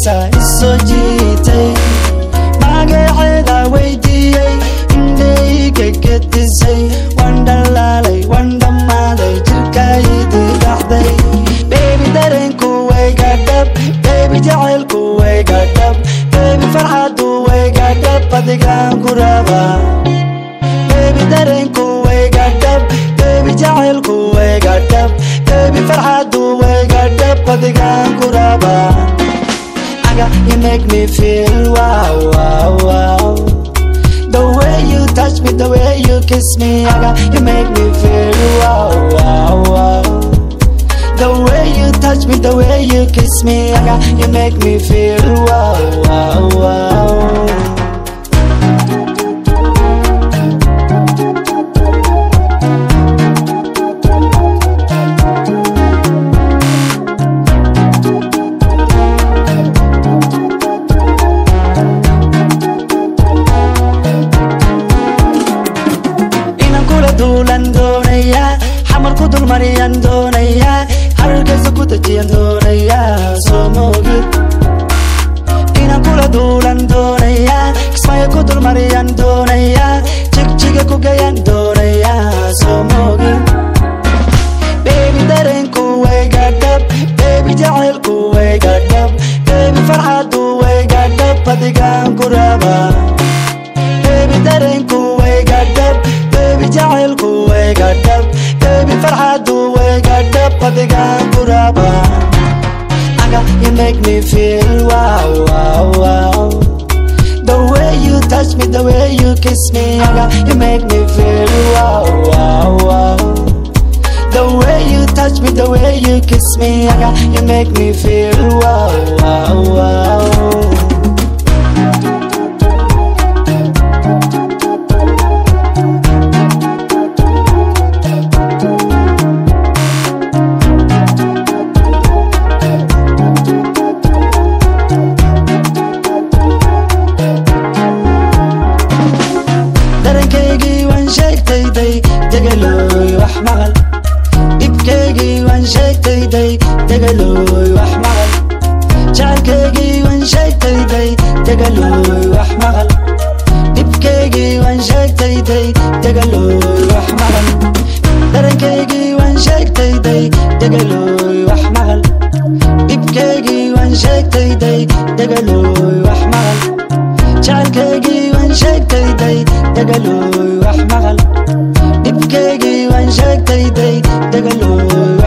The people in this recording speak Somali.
xiisa isoo jiitay magaceeda weydiiyey indhayga gedisay waan dhalaalay waan dhammaaday jirkaydii dhaxday beebi dareenku wayga dhab beebi jacaylku wayga dhab beebi farxadu wayga dhab adigaan ku rabaa beebi dareenku wayga dhab beebi jacaylku wayga dhab beebi farxadu wayga dhab adigaan ku rabaa aga you make me feel wow wow wow the way you touch me the way you kiss me aga you make me feel wow wow wow the way you touch me the way you kiss me aga you make me feel wow wow wow inaan kula duulan doonayaa xamar ku dulmariyaan doonayaa hargeysa ku dejiyaan doonayaa soo moogid inaan kula duulan doonayaa kismaayo ku dulmariyaan doonayaa jigjiga ku gayaan doonayaa soo moogid beebi dareenku wayga dhab beebi jacaylku wayga dhab beebi farxadu wayga dhab adigaan ku rabaa beebi dareenku wayga dhab beebi jacaylku wayga dhab beebi farxadu wayga dhab adigaan ku rabaa aga you make me feel wow wow wow the way you touch me the way you kiss me aga you make me feel wow wow wow the way you touch me the way you kiss me aga you make me feel wow wow wow dareenkaygii waan sheegtayday degalooy wax maqal dhibkaygii waan sheegtayday degalooy wax maqal jacaylkaygii waan sheegtayday degalooy wax maqal dhibkaygii waan sheegtayday degalooy wax maqal dareenkaygii waan sheegtayday degalooy wax maqal dhibkaygii waan sheegtayday degalooy wax maqal jacaylkaygii waan sheegtayday degalooy wax maqal dhibkaygii waan sheegtayday degalooy